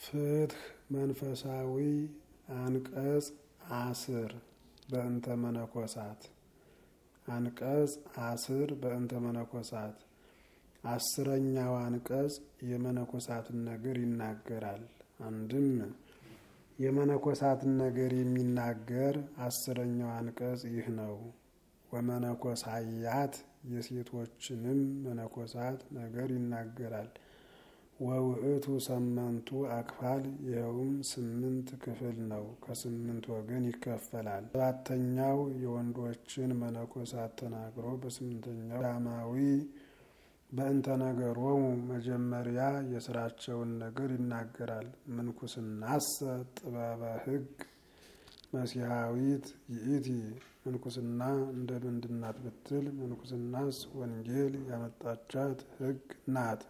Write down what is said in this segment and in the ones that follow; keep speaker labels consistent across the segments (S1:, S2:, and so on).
S1: ፍትህ መንፈሳዊ አንቀጽ አስር በእንተ መነኮሳት አንቀጽ አስር በእንተ መነኮሳት አስረኛው አንቀጽ የመነኮሳትን ነገር ይናገራል። አንድም የመነኮሳትን ነገር የሚናገር አስረኛው አንቀጽ ይህ ነው። ወመነኮሳያት የሴቶችንም መነኮሳት ነገር ይናገራል። ወውእቱ ሰመንቱ አክፋል ይኸውም ስምንት ክፍል ነው። ከስምንት ወገን ይከፈላል። ሰባተኛው የወንዶችን መነኮሳት ተናግሮ በስምንተኛው ዳማዊ በእንተ ነገሮሙ መጀመሪያ የስራቸውን ነገር ይናገራል። ምንኩስናሰ ጥበበ ሕግ መሲሐዊት ይእቲ ምንኩስና እንደ ምንድናት ብትል ምንኩስናስ ወንጌል ያመጣቻት ሕግ ናት።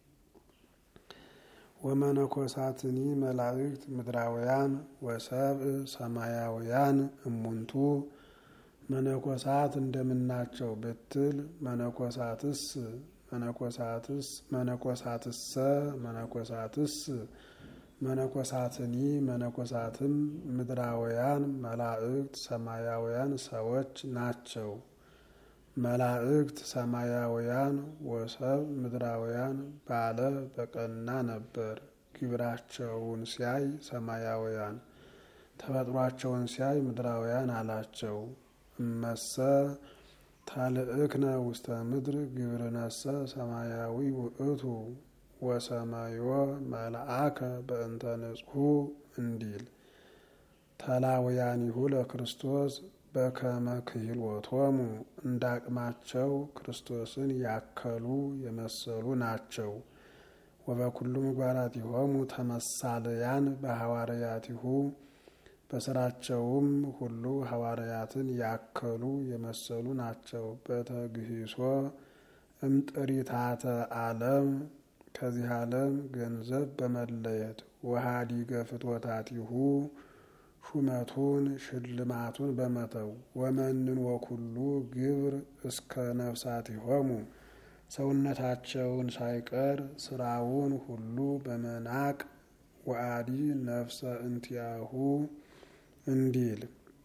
S1: ወመነኮሳትኒ መላእክት ምድራውያን ወሰብእ ሰማያውያን እሙንቱ መነኮሳት እንደምናቸው ብትል መነኮሳትስ መነኮሳትስ መነኮሳትሰ መነኮሳትስ መነኮሳትኒ መነኮሳትም ምድራውያን መላእክት ሰማያውያን ሰዎች ናቸው። መላእክት ሰማያውያን ወሰብ ምድራውያን ባለ በቀና ነበር። ግብራቸውን ሲያይ ሰማያውያን ተፈጥሯቸውን ሲያይ ምድራውያን አላቸው። እመሰ ታልእክነ ውስተ ምድር ግብርነሰ ሰማያዊ ውእቱ ወሰማዮ መልአከ በእንተ ንጹሑ እንዲል ተላውያኒሁ ለክርስቶስ በከመ ክህሎቶሙ እንዳቅማቸው ክርስቶስን ያከሉ የመሰሉ ናቸው። ወበኩሉ ምግባራቲሆሙ ተመሳለያን በሐዋርያቲሁ በስራቸውም ሁሉ ሐዋርያትን ያከሉ የመሰሉ ናቸው። በተግሂሶ እምጥሪታተ ዓለም ከዚህ ዓለም ገንዘብ በመለየት ወሃዲገ ፍትወታቲሁ ሹመቱን ሽልማቱን በመተው ወመንን ወኩሉ ግብር እስከ ነፍሳቲሆሙ ሰውነታቸውን ሳይቀር ስራውን ሁሉ በመናቅ ወአዲ ነፍሰ እንቲያሁ እንዲል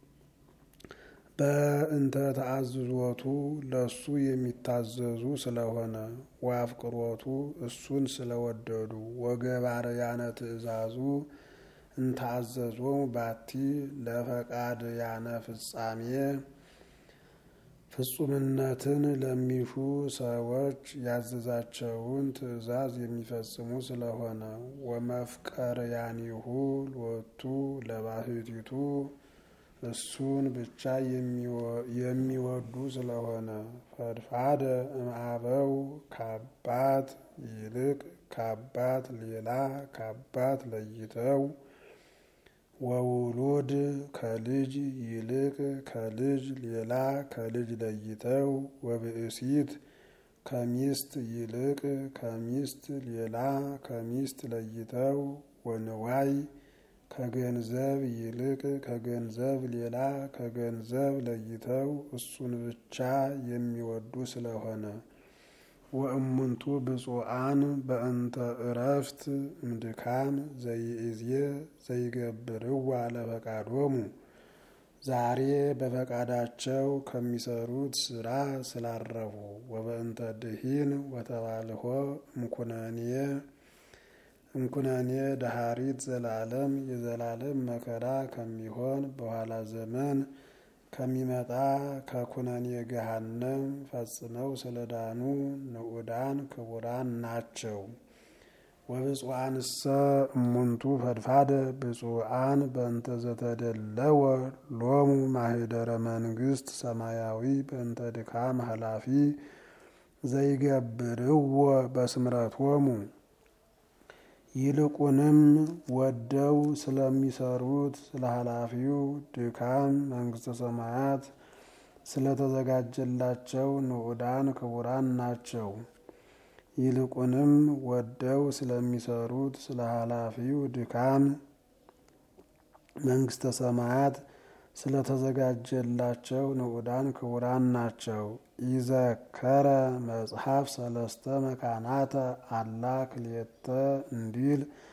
S1: በእንተ ተአዝዞቱ ለሱ የሚታዘዙ ስለሆነ ወአፍቅሮቱ እሱን ስለወደዱ ወገባርያነ ትእዛዙ እንታዘዞሙ ባቲ ለፈቃድ ያነ ፍጻሜ ፍጹምነትን ለሚሹ ሰዎች ያዘዛቸውን ትእዛዝ የሚፈጽሙ ስለሆነ ወመፍቀር ያኒሁ ሎቱ ለባህቲቱ እሱን ብቻ የሚወዱ ስለሆነ ፈድፋደ እምአበው ከአባት ይልቅ ከአባት ሌላ ከአባት ለይተው ወውሉድ ከልጅ ይልቅ ከልጅ ሌላ ከልጅ ለይተው ወብእሲት ከሚስት ይልቅ ከሚስት ሌላ ከሚስት ለይተው ወንዋይ ከገንዘብ ይልቅ ከገንዘብ ሌላ ከገንዘብ ለይተው እሱን ብቻ የሚወዱ ስለሆነ ወእሙንቱ ብፁዓን በእንተ እረፍት እምድካም ዘይእዜ ዘይገብርዋ ለፈቃዶሙ ዛሬ በፈቃዳቸው ከሚሰሩት ስራ ስላረፉ ወበእንተ ድሂን ወተባልሆ እምኩነኔ እምኩነኔ ዳሃሪት ዘላለም የዘላለም መከራ ከሚሆን በኋላ ዘመን ከሚመጣ ከኩነኔ ገሃነም ፈጽመው ስለዳኑ ንዑዳን ክቡራን ናቸው። ወብፁዓንሰ እሙንቱ ፈድፋደ ብፁዓን በእንተ ዘተደለወ ሎሙ ማህደረ መንግስት ሰማያዊ በእንተ ድካም ኃላፊ ዘይገብርዎ በስምረቶሙ ይልቁንም ወደው ስለሚሰሩት ስለ ኃላፊው ድካም መንግስተ ሰማያት ስለተዘጋጀላቸው ንዑዳን ክቡራን ናቸው። ይልቁንም ወደው ስለሚሰሩት ስለ ኃላፊው ድካም መንግስተ ሰማያት ስለተዘጋጀላቸው ንዑዳን ክቡራን ናቸው። ይዘከረ መጽሐፍ ሰለስተ መካናተ አላ ክልኤተ እንዲል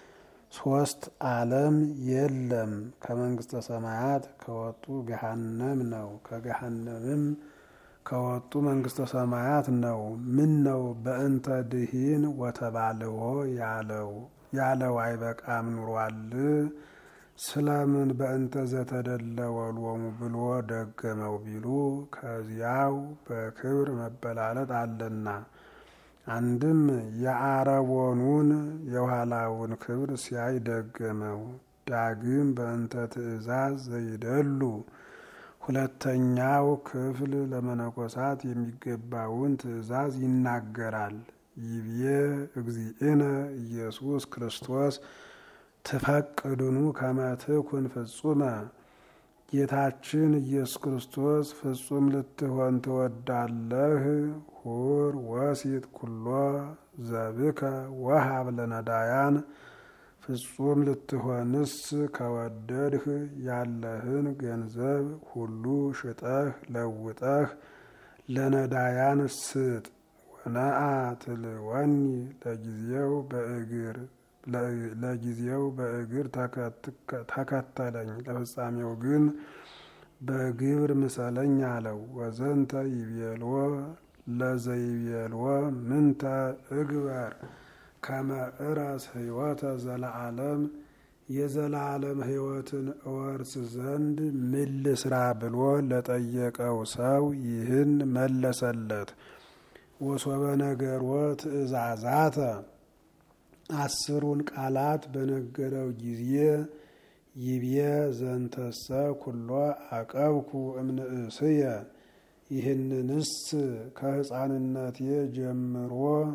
S1: ሶስት ዓለም የለም። ከመንግስተ ሰማያት ከወጡ ገሃነም ነው። ከገሃነምም ከወጡ መንግስተ ሰማያት ነው። ምን ነው በእንተ ድሂን ወተባልዎ ያለው ያለው አይበቃም ኑሯል። ስለምን በእንተ ዘተደለወ ሎሙ ብሎ ደገመው ቢሉ ከዚያው በክብር መበላለጥ አለና አንድም የአረቦኑን የኋላውን ክብር ሲያይ ደገመው። ዳግም በእንተ ትእዛዝ ዘይደሉ ሁለተኛው ክፍል ለመነኮሳት የሚገባውን ትእዛዝ ይናገራል። ይብዬ እግዚእነ ኢየሱስ ክርስቶስ ትፈቅድኑ ከመ ትኩን ፍጹመ ጌታችን ኢየሱስ ክርስቶስ ፍጹም ልትሆን ትወዳለህ? ሁር ወሲት ኩሎ ዘብከ ወሀብ ለነዳያን ፍጹም ልትሆንስ ከወደድህ ያለህን ገንዘብ ሁሉ ሽጠህ ለውጠህ ለነዳያን ስጥ። ወነአ ትልወኒ ለጊዜው በእግር ለጊዜው በእግር ተከተለኝ ለፍጻሜው ግን በግብር ምሰለኝ አለው። ወዘንተ ይቤልዎ ለዘይቤልዎ ምንተ እግበር ከመ እረስ ሕይወተ ዘለዓለም የዘላለም ሕይወትን እወርስ ዘንድ ምን ልስራ ብሎ ለጠየቀው ሰው ይህን መለሰለት። ወሶበ ነገርዎ ትእዛዛተ አስሩን ቃላት በነገረው ጊዜ ይብየ ዘንተሰ ኩሎ አቀብኩ እምንእስየ ይህንንስ ከሕፃንነቴ ጀምሮ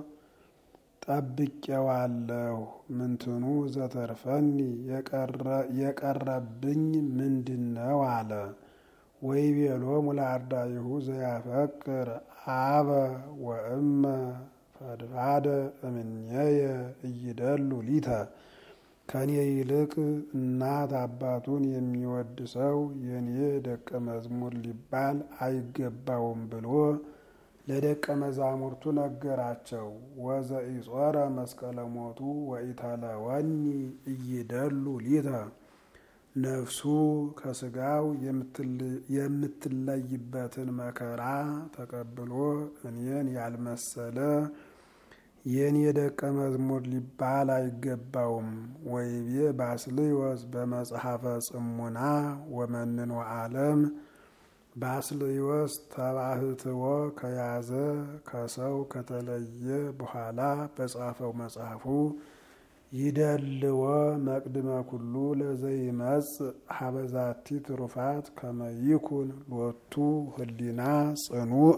S1: ጠብቄዋለሁ። ምንትኑ ዘተርፈኒ የቀረብኝ ምንድን ነው አለ። ወይቤሎሙ ለአርዳኢሁ ዘያፈቅር አበ ወእመ ፈድፋደ እምኔየ እይደሉ ሊተ ከኔ ይልቅ እናት አባቱን የሚወድ ሰው የኔ ደቀ መዝሙር ሊባል አይገባውም ብሎ ለደቀ መዛሙርቱ ነገራቸው። ወዘኢጾረ መስቀለ ሞቱ ወኢተለወኒ እይደሉ ሊተ ነፍሱ ከስጋው የምትለይበትን መከራ ተቀብሎ እኔን ያልመሰለ የኔ ደቀ መዝሙር ሊባል አይገባውም። ወይቤ ባስልዮስ በመጽሐፈ ጽሙና ወመንኖ ዓለም ባስልዮስ ተባህትዎ ከያዘ ከሰው ከተለየ በኋላ በጻፈው መጽሐፉ ይደልዎ መቅድመ ኩሉ ለዘይመጽእ ሀበዛቲ ትሩፋት ከመይኩን ሎቱ ህሊና ጽኑዕ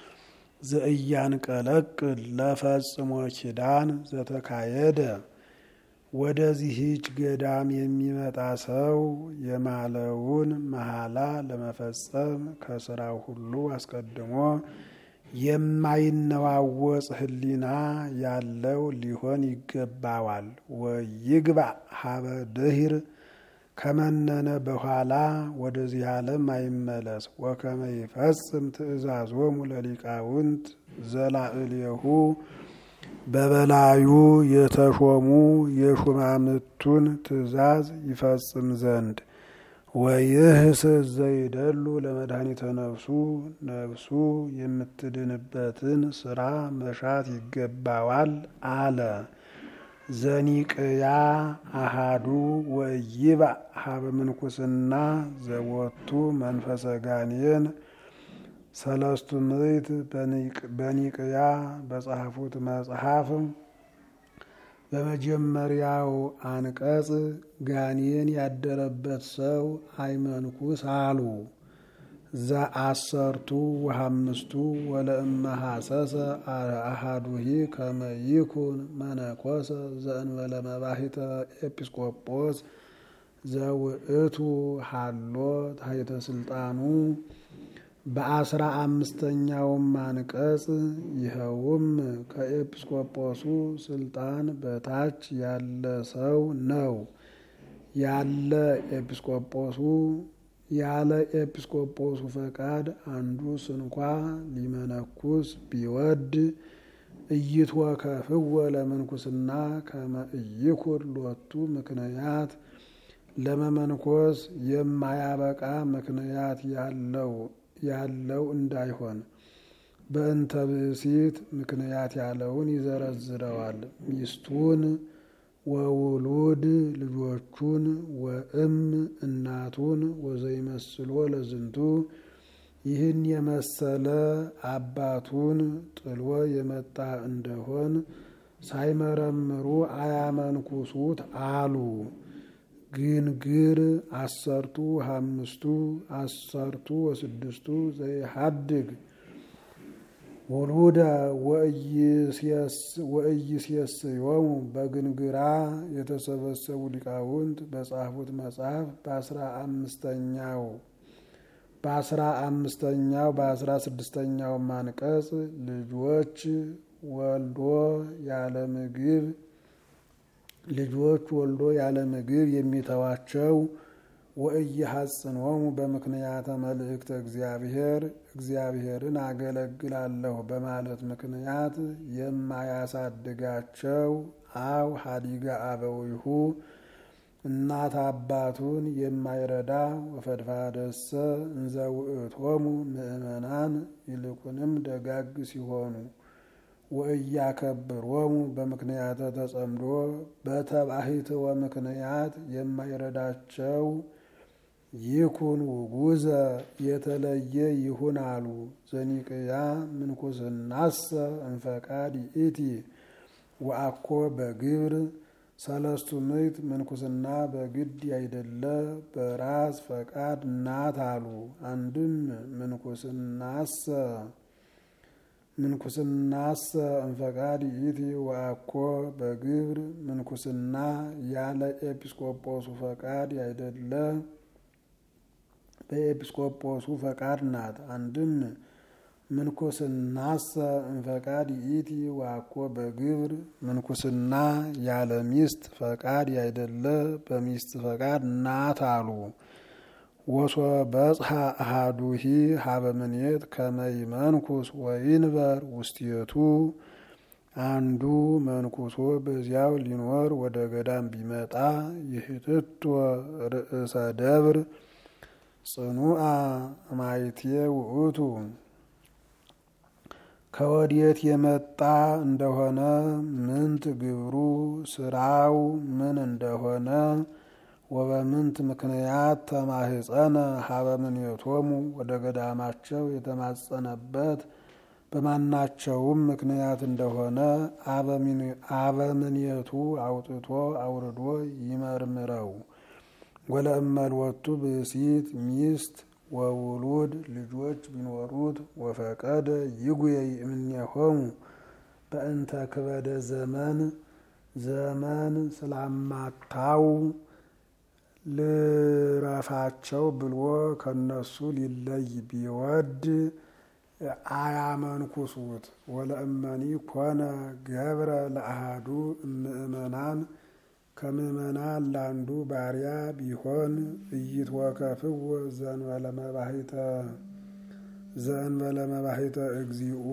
S1: ዘእያንቀለቅል ለፈጽሞ ኪዳን ዘተካየደ ወደዚህች ገዳም የሚመጣ ሰው የማለውን መሐላ ለመፈጸም ከስራው ሁሉ አስቀድሞ የማይነዋወጽ ህሊና ያለው ሊሆን ይገባዋል። ወይግባ ሀበ ድሂር ከመነነ በኋላ ወደዚህ ዓለም አይመለስ። ወከመ ይፈጽም ትእዛዞሙ ለሊቃውንት ዘላዕሌሁ በበላዩ የተሾሙ የሹማምቱን ትእዛዝ ይፈጽም ዘንድ ወይህስ ዘይደሉ ለመድኃኒተ ነፍሱ ነፍሱ የምትድንበትን ስራ መሻት ይገባዋል አለ። ዘኒቅያ አሃዱ ወይባ ሀበ ምንኩስና ዘወቱ መንፈሰ ጋኔን ሰለስቱ ምዕት በኒቅያ በጻፉት መጽሐፍ በመጀመሪያው አንቀጽ ጋኔን ያደረበት ሰው አይመንኩስ አሉ። ዘአሰርቱ ወሐምስቱ ወለእመ ሐሰሰ አሃዱሂ ከመ ይኩን መነኮሰ ዘእንበለ መባሂተ ኤጲስቆጶስ ዘውእቱ ሃሎ ታሕተ ስልጣኑ በአስራ አምስተኛውም አንቀጽ ይኸውም ከኤጲስቆጶሱ ስልጣን በታች ያለ ሰው ነው። ያለ ኤጲስቆጶሱ ያለ ኤጲስቆጶሱ ፈቃድ አንዱ ስንኳ ሊመነኩስ ቢወድ ኢይትወከፍዎ ለምንኩስና ከመ ኢይኩን ሎቱ ምክንያት ለመመንኮስ የማያበቃ ምክንያት ያለው እንዳይሆን በእንተ ብእሲት ምክንያት ያለውን ይዘረዝረዋል። ሚስቱን ወውሉድ ልጆቹን ወእም እናቱን ወዘይመስሎ ለዝንቱ ይህን የመሰለ አባቱን ጥሎ የመጣ እንደሆን ሳይመረምሩ አያመንኩሱት አሉ። ግንግር አሰርቱ ሀምስቱ አሰርቱ ወስድስቱ ዘይሀድግ ውሉደ ወእይሴስዮሙ በግንግራ የተሰበሰቡ ሊቃውንት በጻፉት መጽሐፍ በአስራ አምስተኛው በአስራ አምስተኛው በአስራ ስድስተኛው አንቀጽ ልጆች ወልዶ ያለ ምግብ ልጆች ወልዶ ያለ ምግብ የሚተዋቸው ወእየሐጽኖሙ በምክንያተ መልእክተ እግዚአብሔር እግዚአብሔርን አገለግላለሁ በማለት ምክንያት የማያሳድጋቸው አው ሀዲጋ አበዊሁ እናት አባቱን የማይረዳ ወፈድፋደሰ እንዘ ውእቶሙ ምእመናን ይልቁንም ደጋግ ሲሆኑ ወእያከብሮሙ በምክንያተ ተጸምዶ በተባሂትወ ምክንያት የማይረዳቸው ይኩን ውጉዘ የተለየ ይሁን አሉ። ዘኒቅያ ምንኩስናሰ እንፈቃድ ይእቲ ወአኮ በግብር ሰለስቱ ምዕት ምንኩስና በግድ ያይደለ በራስ ፈቃድ ናት አሉ። አንድም ምንኩስናሰ ምንኩስናሰ እንፈቃድ ይእቲ ወአኮ በግብር ምንኩስና ያለ ኤጲስቆጶሱ ፈቃድ ያይደለ በኤጲስቆጶሱ ፈቃድ ናት። አንድም ምንኩስናሰ እንፈቃድ ይእቲ ወአኮ በግብር ምንኩስና ያለ ሚስት ፈቃድ ያይደለ በሚስት ፈቃድ ናት አሉ። ወሶ በጽሐ አሃዱሂ ሀበ ምኔት ከመይ መንኩስ ወይንበር ውስቴቱ አንዱ መንኩሶ በዚያው ሊኖር ወደ ገዳም ቢመጣ ይህትቶ ርእሰ ደብር ጽኑአ ማይቴ ውእቱ ከወዴት የመጣ እንደሆነ ምንት ግብሩ ስራው ምን እንደሆነ ወበምንት ምክንያት ተማህፀነ ሀበ ምኔቶሙ ወደ ገዳማቸው የተማጸነበት በማናቸውም ምክንያት እንደሆነ አበምኔቱ አውጥቶ አውርዶ ይመርምረው። ወለእመልወቱ ብእሲት ሚስት ወውሉድ ልጆች ቢኖሩት ወፈቀደ ይጉየይ እምኔሆሙ በእንተ ክበደ ዘመን ዘመን ስላማታው ልረፋቸው ብሎ ከነሱ ሊለይ ቢወድ አያመንኩሱት። ወለእመኒ ኮነ ገብረ ለአሃዱ እምእመናን ከምእመናን ላንዱ ባሪያ ቢሆን እይትወከፍዎ ዘእንበለ መባሂተ ዘእንበለ መባሂተ እግዚኡ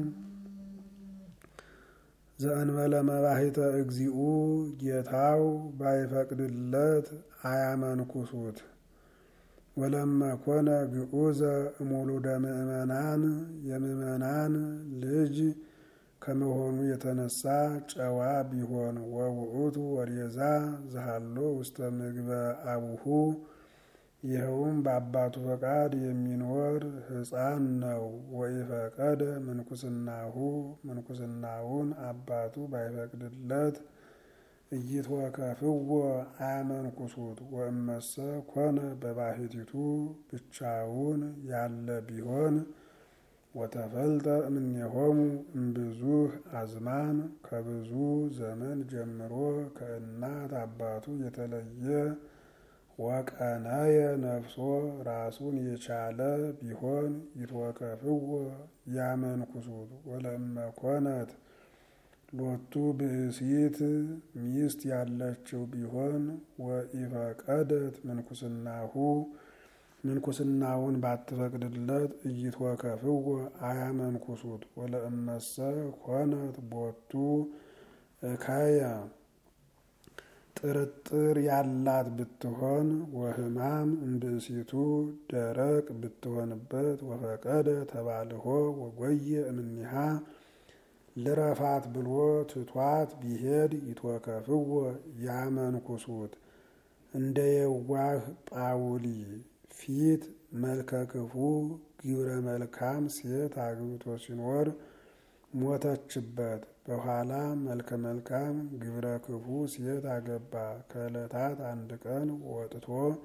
S1: ዘእንበለ መባሂተ እግዚኡ ጌታው ባይፈቅድለት አያመንኩሱት። ወለመ ኮነ ግዑዘ እሙሉደ ምእመናን የምእመናን ልጅ ከመሆኑ የተነሳ ጨዋ ቢሆን ወውእቱ ወሬዛ ዘሃሎ ውስተ ምግበ አቡሁ ይኸውም በአባቱ ፈቃድ የሚኖር ሕፃን ነው። ወኢፈቀደ ምንኩስናሁ ምንኩስናውን አባቱ ባይፈቅድለት እይትወከፍዎ አያመንኩሱት። ወእመሰ ኮነ በባሕቲቱ ብቻውን ያለ ቢሆን ወተፈልጠ እምኔሆሙ እምብዙህ አዝማን ከብዙ ዘመን ጀምሮ ከእናት አባቱ የተለየ ወቀነየ ነፍሶ ራሱን የቻለ ቢሆን ይትወከፍዎ ያመንኩሱት። ወለእመ ኮነት ሎቱ ብእሲት ሚስት ያለችው ቢሆን ወኢፈቀደት ምንኩስናሁ ምንኩስናውን ባትፈቅድለት እይትወከፍዎ አያመንኩሱት ወለእመሰ ኮነት ቦቱ እካየ ጥርጥር ያላት ብትሆን ወህማም እምብእሲቱ ደረቅ ብትሆንበት ወፈቀደ ተባልሆ ወጎየ እምኒሃ ልረፋት ብሎ ትቷት ቢሄድ ይትወከፍዎ ያመንኩሱት እንደ የዋህ ጳውሊ ፊት መልከ ክፉ ግብረ መልካም ሴት አግብቶ ሲኖር ሞተችበት። በኋላ መልከ መልካም ግብረ ክፉ ሴት አገባ። ከዕለታት አንድ ቀን ወጥቶ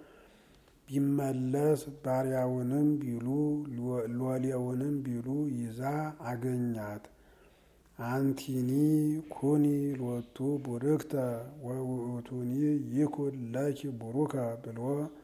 S1: ቢመለስ ባሪያውንም ቢሉ ሎሌውንም ቢሉ ይዛ አገኛት። አንቲኒ ኩኒ ሎቱ ቡርክተ ወውእቱኒ ይኩን ለኪ ቡሩከ ብሎ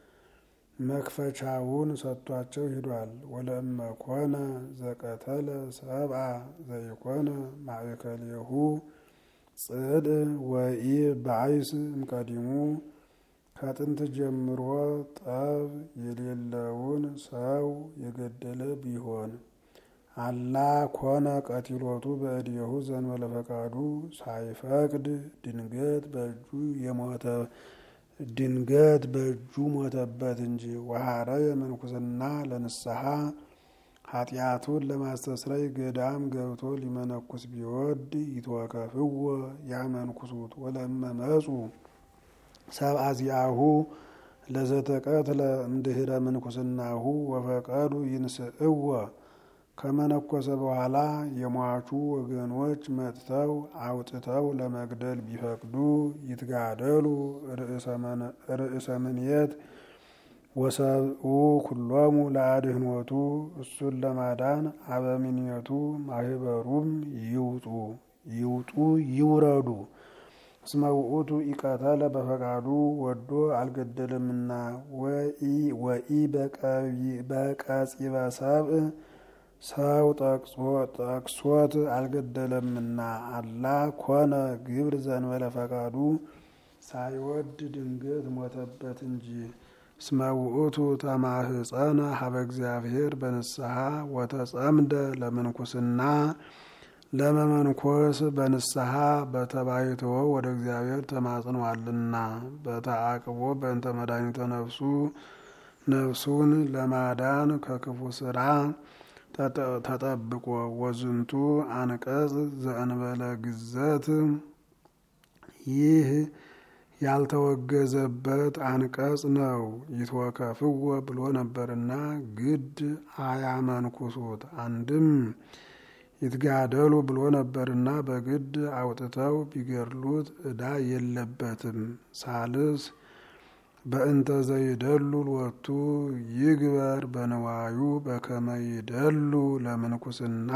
S1: መክፈቻውን ሰጥቷቸው ሂዷል። ወለእመ ኮነ ዘቀተለ ሰብአ ዘይኮነ ማእከሌሁ ጽድ ወኢ ባይስ እምቀዲሙ ከጥንት ጀምሮ ጠብ የሌለውን ሰው የገደለ ቢሆን አላ ኮነ ቀቲሎቱ በእድየሁ ዘንበለ ፈቃዱ ሳይፈቅድ ድንገት በእጁ የሞተ ድንገት በእጁ ሞተበት እንጂ ወሐረ የምንኩስና ለንስሐ ኃጢአቱን ለማስተስረይ ገዳም ገብቶ ሊመነኩስ ቢወድ ይትወከፍዎ ያመንኩሱት ወለእመ መጹ ሰብአ ዚአሁ ለዘተቀትለ እምድህረ ምንኩስናሁ ወፈቀዱ ይንስእዎ ከመነኮሰ በኋላ የሟቹ ወገኖች መጥተው አውጥተው ለመግደል ቢፈቅዱ ይትጋደሉ ርእሰ ምንየት ወሰብኡ ኩሎሙ ለአድህኖቱ እሱን ለማዳን አበምኔቱ ማህበሩም ይውጡ ይውጡ ይውረዱ። እስመ ውእቱ ኢቀተለ በፈቃዱ ወዶ አልገደለምና ወኢ በቀጺበ ሰብእ ሰው ጠቅሶት አልገደለምና አላ ኮነ ግብር ዘንበለ ፈቃዱ ሳይወድ ድንገት ሞተበት እንጂ። እስመ ውእቱ ተማህፀነ ሀበ እግዚአብሔር በንስሐ ወተጸምደ ለምንኩስና ለመመንኮስ በንስሐ በተባይተወ ወደ እግዚአብሔር ተማጽኗልና በተአቅቦ በእንተ መድኃኒተ ነፍሱ ነፍሱን ለማዳን ከክፉ ስራ ተጠብቆ ወዝንቱ አንቀጽ ዘእንበለ ግዘት ይህ ያልተወገዘበት አንቀጽ ነው። ይትወከፍዎ ብሎ ነበርና ግድ አያመንኩሱት። አንድም ይትጋደሉ ብሎ ነበርና በግድ አውጥተው ቢገድሉት ዕዳ የለበትም። ሳልስ በእንተ ዘይደሉ ሎቱ ይግበር በንዋዩ በከመ ይደሉ ለምንኩስና።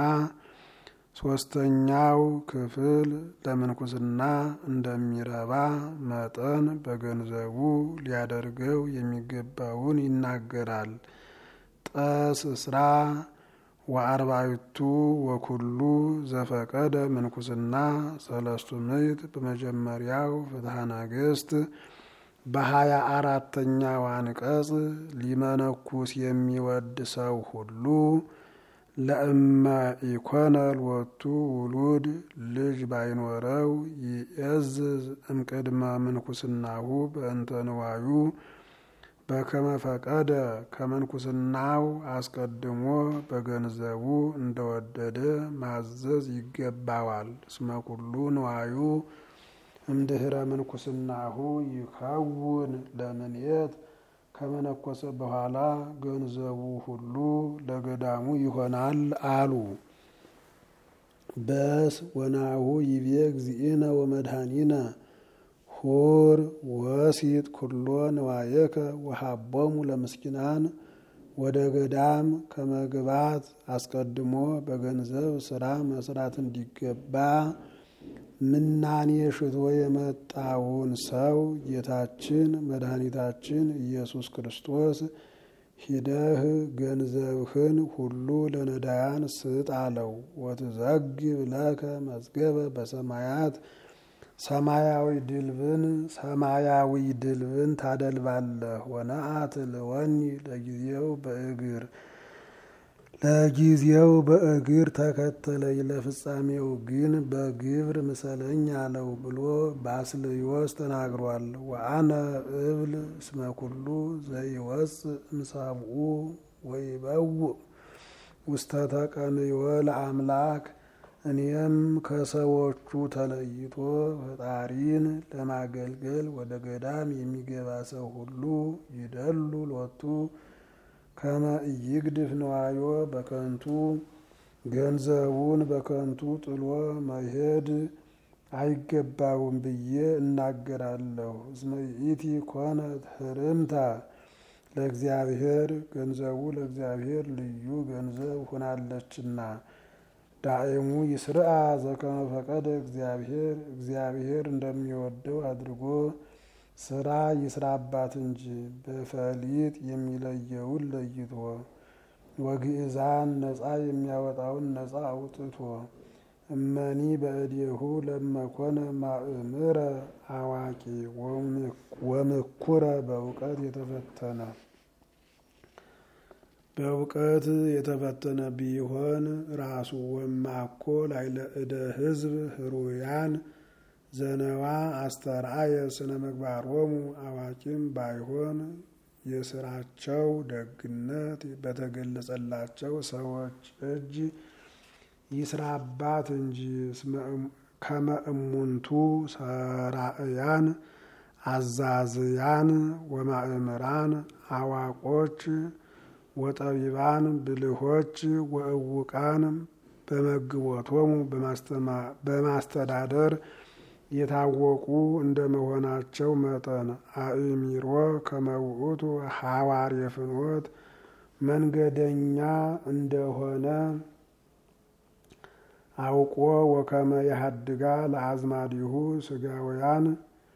S1: ሶስተኛው ክፍል ለምንኩስና እንደሚረባ መጠን በገንዘቡ ሊያደርገው የሚገባውን ይናገራል። ጠስ እስራ ወአርባዕቱ ወኩሉ ዘፈቀደ ምንኩስና ሰለስቱ ምዕት በመጀመሪያው ፍትሐ ነገሥት በሀያ አራተኛው አንቀጽ ሊመነኩስ የሚወድ ሰው ሁሉ ለእመ ኢኮነ ሎቱ ውሉድ ልጅ ባይኖረው ይእዝዝ እምቅድመ ምንኩስናሁ በእንተ ንዋዩ በከመ ፈቀደ ከምንኩስናው አስቀድሞ በገንዘቡ እንደወደደ ማዘዝ ይገባዋል። እስመ ኩሉ ንዋዩ እምድህረ ምንኩስናሁ ይከውን ለምንየት ከመነኮሰ በኋላ ገንዘቡ ሁሉ ለገዳሙ ይሆናል አሉ። በስ ወናሁ ይቤ እግዚእነ ወመድኃኒነ ሁር ወሲጥ ኩሎ ንዋየከ ወሃቦሙ ለምስኪናን ወደ ገዳም ከመግባት አስቀድሞ በገንዘብ ስራ መስራት እንዲገባ ምናኔ ሽቶ የመጣውን ሰው ጌታችን መድኃኒታችን ኢየሱስ ክርስቶስ ሂደህ ገንዘብህን ሁሉ ለነዳያን ስጥ አለው። ወትዘግብ ለከ መዝገበ በሰማያት ሰማያዊ ድልብን ሰማያዊ ድልብን ታደልባለህ። ወነአት ልወኒ ለጊዜው በእግር ለጊዜው በእግር ተከተለኝ ለፍጻሜው ግን በግብር ምሰለኝ አለው ብሎ ባስልዮስ ተናግሯል። ወአነ እብል እስመ ኩሉ ዘይወፅእ እምሰብኡ ወይበውእ ውስተ ተቀንዮ ለአምላክ እኔም ከሰዎቹ ተለይቶ ፈጣሪን ለማገልገል ወደ ገዳም የሚገባ ሰው ሁሉ ይደሉ ሎቱ ከመ ኢይግድፍ ንዋዮ በከንቱ ገንዘቡን በከንቱ ጥሎ መሄድ አይገባውም ብዬ እናገራለሁ። እስመ ይእቲ ኮነት ህርምታ ለእግዚአብሔር ገንዘቡ ለእግዚአብሔር ልዩ ገንዘብ ሆናለችና። ዳዕሙ ይስርአ ዘከመ ፈቀደ እግዚአብሔር እግዚአብሔር እንደሚወደው አድርጎ ስራ ይስራባት እንጂ በፈሊጥ የሚለየውን ለይቶ ወግእዛን ነፃ የሚያወጣውን ነፃ አውጥቶ እመኒ በእዴሁ ለመኮነ ማእምረ አዋቂ ወምኩረ በእውቀት የተፈተነ በእውቀት የተፈተነ ቢሆን ራሱ ወማኮ ላይለ እደ ህዝብ ህሩያን ዘነዋ አስተርአየ ስነ ምግባሮሙ አዋቂም ባይሆን የስራቸው ደግነት በተገለጸላቸው ሰዎች እጅ ይስራባት እንጂ ከመ እሙንቱ ሰራእያን አዛዝያን ወማእምራን አዋቆች ወጠቢባን ብልሆች ወእውቃን በመግቦቶሙ በማስተዳደር የታወቁ እንደመሆናቸው መጠን አእሚሮ ከመውእቱ ሐዋርየ ፍኖት መንገደኛ እንደሆነ አውቆ ወከመ ያሃድጋ ለአዝማዲሁ ስጋውያን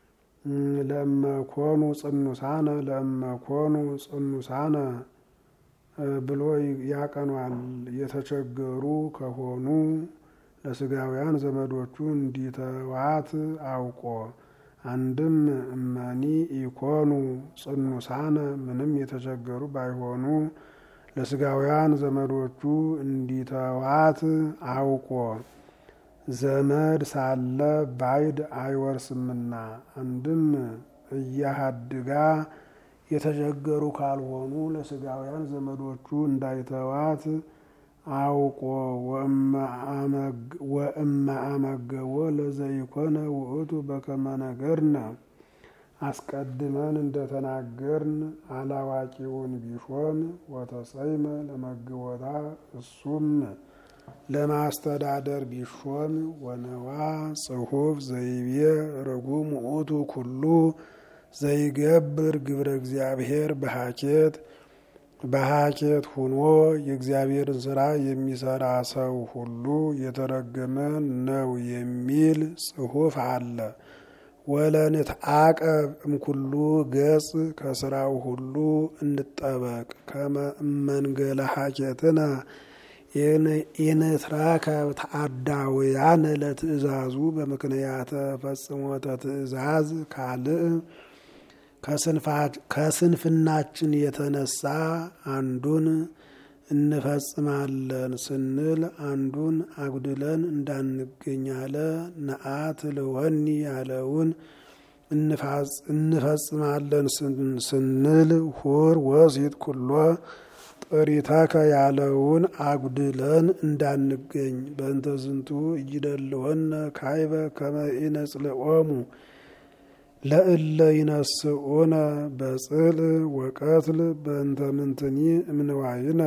S1: ለመኮኑ ጽኑሳነ ለመኮኑ ጽኑሳነ ብሎ ያቀኗል። የተቸገሩ ከሆኑ ለስጋውያን ዘመዶቹ እንዲተዋት አውቆ አንድም እመኒ ኢኮኑ ጽኑሳነ ምንም የተቸገሩ ባይሆኑ ለስጋውያን ዘመዶቹ እንዲተዋት አውቆ ዘመድ ሳለ ባይድ አይወርስምና አንድም እያሃድጋ የተቸገሩ ካልሆኑ ለስጋውያን ዘመዶቹ እንዳይተዋት አውቆ ወእመ አመገቦ ለዘይኮነ ውእቱ በከመ ነገርነ አስቀድመን እንደተናገርን አላዋቂውን ቢሾም ወተሰይመ ለመግቦታ እሱም ለማስተዳደር ቢሾም ወነዋ ጽሑፍ ዘይቤ ርጉም ውእቱ ኩሉ ዘይገብር ግብረ እግዚአብሔር በሀኬት በሀኬት ሁኖ የእግዚአብሔርን ስራ የሚሰራ ሰው ሁሉ የተረገመ ነው የሚል ጽሑፍ አለ። ወለንትዓቀብ እምኩሉ ገጽ ከስራው ሁሉ እንጠበቅ ከመንገለ ሀኬትነ ኢንትረከብ ተአዳውያን ለትእዛዙ በምክንያተ ፈጽሞተ ትእዛዝ ካልእ ከስንፍናችን የተነሳ አንዱን እንፈጽማለን ስንል አንዱን አጉድለን እንዳንገኝ አለ። ነአት ልወኒ ያለውን እንፈጽማለን ስንል ሁር ወሲት ኩሎ ጥሪተከ ያለውን አጉድለን እንዳንገኝ በእንተ ዝንቱ እይደልወነ ካይበ ከመ ኢነጽልኦሙ ለእለ ይነስኡነ በጽል ወቀትል በእንተ ምንትኒ እምንዋይነ።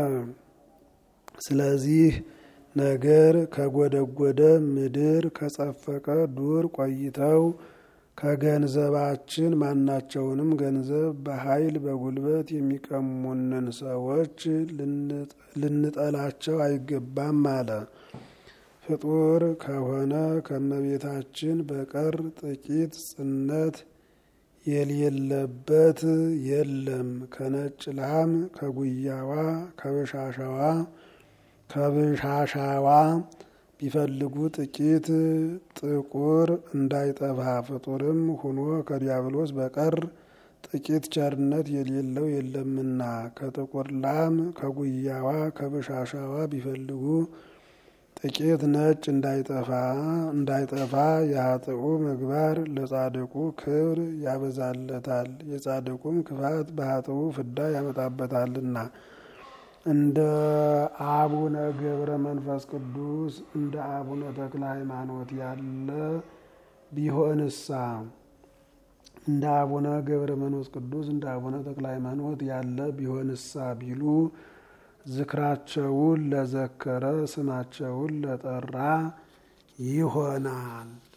S1: ስለዚህ ነገር ከጎደጎደ ምድር ከጸፈቀ ዱር ቆይተው ከገንዘባችን ማናቸውንም ገንዘብ በኃይል በጉልበት የሚቀሙንን ሰዎች ልንጠላቸው አይገባም አለ። ፍጡር ከሆነ ከመቤታችን በቀር ጥቂት ጽነት የሌለበት የለም። ከነጭ ላም ከጉያዋ ከበሻሻዋ ከብሻሻዋ ቢፈልጉ ጥቂት ጥቁር እንዳይጠፋ ፍጡርም ሁኖ ከዲያብሎስ በቀር ጥቂት ቸርነት የሌለው የለምና ከጥቁር ላም ከጉያዋ ከበሻሻዋ ቢፈልጉ ጥቂት ነጭ እንዳይጠፋ እንዳይጠፋ የኃጥኡ ምግባር ለጻድቁ ክብር ያበዛለታል፣ የጻድቁም ክፋት በኃጥኡ ፍዳ ያመጣበታልና። እንደ አቡነ ገብረ መንፈስ ቅዱስ እንደ አቡነ ተክለ ሃይማኖት ያለ ቢሆንሳ እንደ አቡነ ገብረ መንፈስ ቅዱስ እንደ አቡነ ተክለ ሃይማኖት ያለ ቢሆንሳ ቢሉ ዝክራቸውን ለዘከረ ስማቸውን ለጠራ ይሆናል።